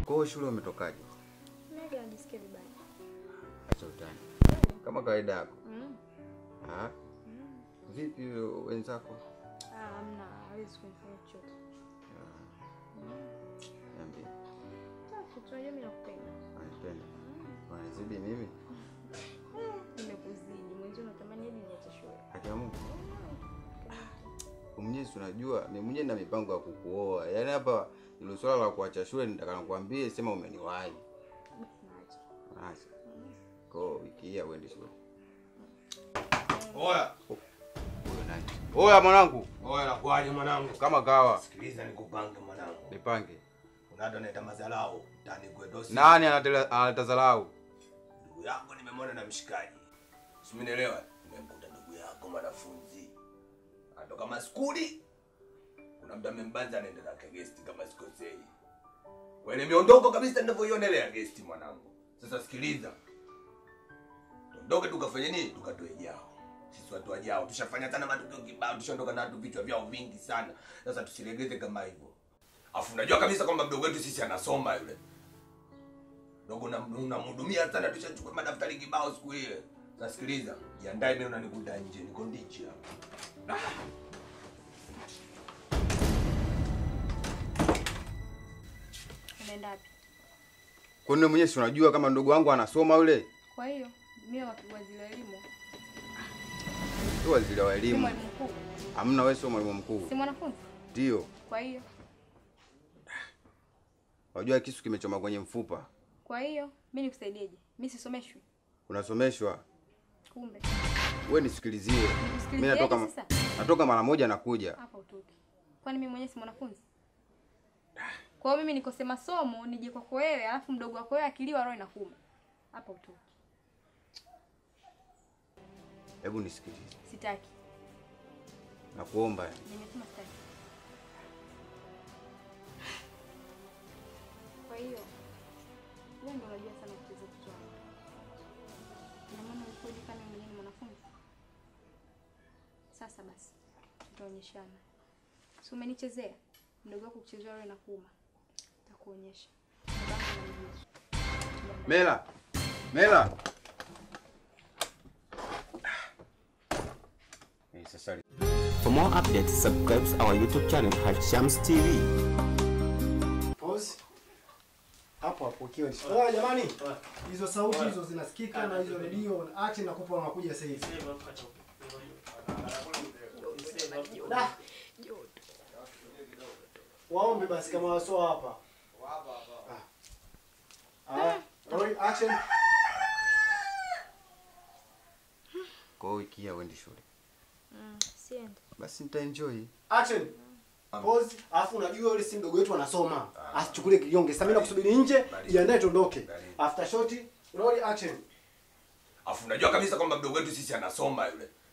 Kwa hiyo shule umetokaje? Mega anajisikia vibaya. Acha utani. Kama kawaida yako. Mm. Ah. Vipi wenzako? Ah, hamna, hawezi kunifanya chochote. Niambie. Safi, tunajua mimi nakupenda. Wanipenda. Wanizidi mimi? Nimekuzidi. Mwenzio unatamani hadi niache shule. Haki ya Mungu. Mwenyewe si unajua mimi mwenyewe na mipango ya kukuoa. Yaani hapa ilo swala la kuacha shule nitaka nikwambie sema umeniwahi. Basi naacha. Acha. Kwa hiyo wiki hii uende shule. Oya, Huyo nani? Oya mwanangu, oya nakwaje mwanangu? kama kawa Sikiliza nikupange mwanangu. nipange. Kuna watu wanaita mazalao tani kwetu. Nani anatela- anatazalau? Ndugu yako nimemwona na mshikaji. Simenielewa? Nimemkuta ndugu yako mwanafunzi. Anatoka maskuli. Kuna mtu amembanza anaenda zake guest kama sikosei. Wale miondoko kabisa ninavyoionelea guest mwanangu. Sasa sikiliza. Tuondoke tukafanye nini? Tukatoe jao. Sisi watu wajao tushafanya sana matukio kibao, tushaondoka na watu vichwa vyao vingi sana. Sasa tusilegeze kama hivyo. Afu unajua kabisa kwamba mdogo wetu sisi anasoma yule. Dogo na unamhudumia sana, tushachukua madaftari kibao siku ile. Sasa sikiliza, jiandae mimi unanikuta nje, niko ndichi hapa. Unaenda wapi? Kwani wewe mwenyewe si unajua kama ndugu wangu anasoma yule? Kwa hiyo mimi wa waziri wa elimu, Tu waziri wa si elimu. mwalimu mkuu, Hamna wewe sio mwalimu mkuu. si mwanafunzi. Ndio. Kwa hiyo Unajua kisu kimechoma kwenye mfupa. kwa hiyo mimi nikusaidieje? Mimi sisomeshwi. Unasomeshwa. Kumbe Wewe nisikilizie. Mimi Nikusikilizeje natoka ma- sasa? natoka mara moja nakuja. hapa utoki. Kwani mimi mwenyewe si mwanafunzi? Kwa hiyo mimi nikose masomo nije kwako wewe, alafu mdogo wako wewe akiliwa roho inakuuma. Hapa utoki. Hebu nisikilize. Sitaki. Nakuomba yani. Nimesema sitaki. Kwa hiyo wewe ndio unajua sana kucheza kichwa. Ina maana ulikuwa kama mwenyewe ni mwanafunzi. Sasa basi tutaonyeshana. Si umenichezea? Mdogo wako kuchezea wewe na kuuma. Nitakuonyesha. Babangu ananijua. Mela. Mela. Eh, sasa For more updates, subscribe our YouTube channel Hashams TV. Pause. Hapo hapo ukiwa ni. Ah, jamani. Hizo sauti hizo zinasikika na hizo redio action nakupa unakuja sasa hivi. Da. Waombe basi kama wasio hapa. Ah. Ah, roll action. kwa hiyo wiki hii uende shule. Mm, siende. Basi nitaenjoy. Action. Pause. Alafu unajua yule si mdogo wetu anasoma. Asichukule kilionge. Sasa mimi nakusubiri nje, jiandae tuondoke. After shot, roll action. Afu unajua kabisa kwamba mdogo wetu sisi anasoma yule.